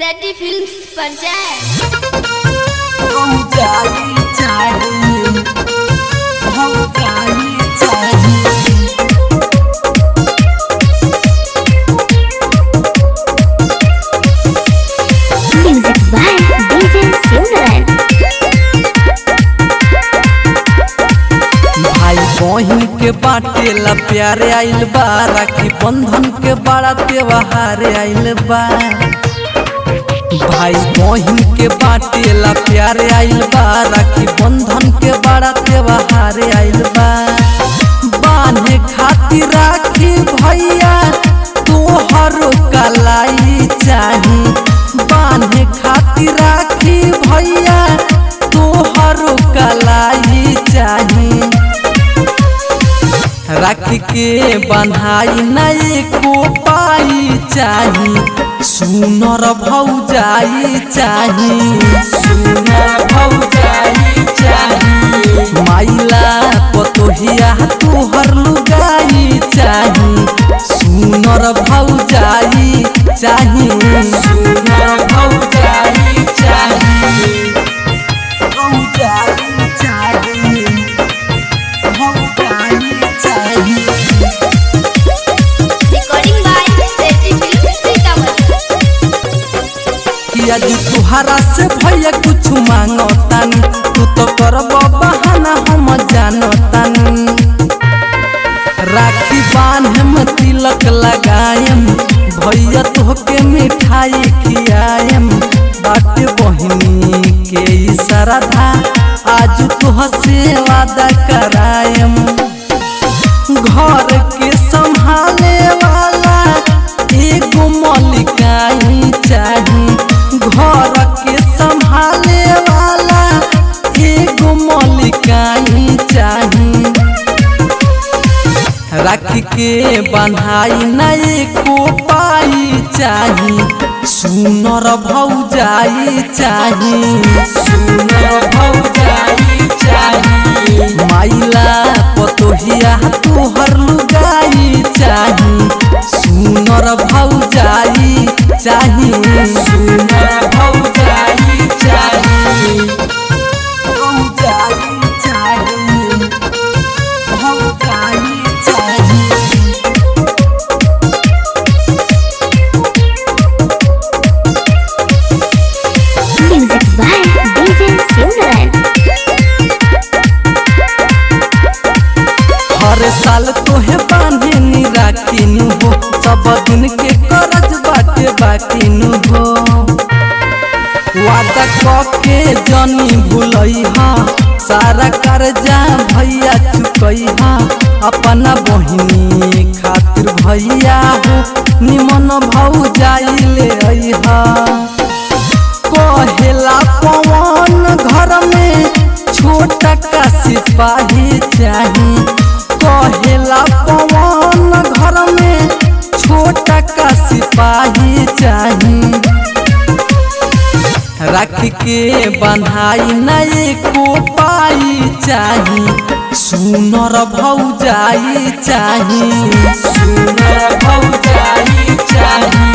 सैटी films पर जाए हम जानी चाहिए हम जानी चाहिए Music by DJ Sundaran. भाई बहिन के बाटे ला प्यारे आइल बा राखी बंधन के बड़ा त्योहार आइल बा भाई बहिन के बाटे ला प्यारे आइल बा राखी बंधन के बड़ा त्योहार आइल बा बांधे खातिर राखी भैया तोहर कलाई चाही बांधे खातिर राखी भैया तोहर कलाई चाही राखी के बन्हाई नहीं को पाई चाही सुनर भौजाई चाही सुनर भौजाई चाही माइला पतोहिया तोहर लुगाई चाही सुनर भौजाई चाही सुनर भौजाई चाही भौजाई चाही recording by Satty films Sitamarhi कि आज तुहरा से भैया कुछ मांगतानी तू तो करब बहाना हम जानतानी राखी बांधम तिलक लगायम भैया तोहके मिठाई खियायम बाटे बहिनी के ई श्रद्धा आज तुह से वादा करायम घर के संभाले वाला एगो मलिकाई चाही घर के संभाले वाला एगो मलिकाई चाही राखी के बन्हाई नहीं को पाई चाही सुनर भौजाई चाही सुनर भौजाई चाही माइला पतोहिया तोहर लुगाई चाही सुनर भौजाई चाही सुनर भौजाई चाही भौजाई चाही भौजाई चाही Music by DJ Sundaran. हर साल तोहे बांधे नी राखी नु हो सब दिन के करज बाटे बाकी नु हो वादा के जनी भूलई हा सारा कर्जा भैया चुकई हा अपना बहिनी खातिर भैया हो निमन भौ जाई ले आई हा कहेला पवन घर में छोटा का सिपाही चाही कहेला पवन घर में छोटा का सिपाही चाही राखी के बन्हाई नहीं को पाई चाही सुनर भौजाई चाही सुनर भौजाई चाही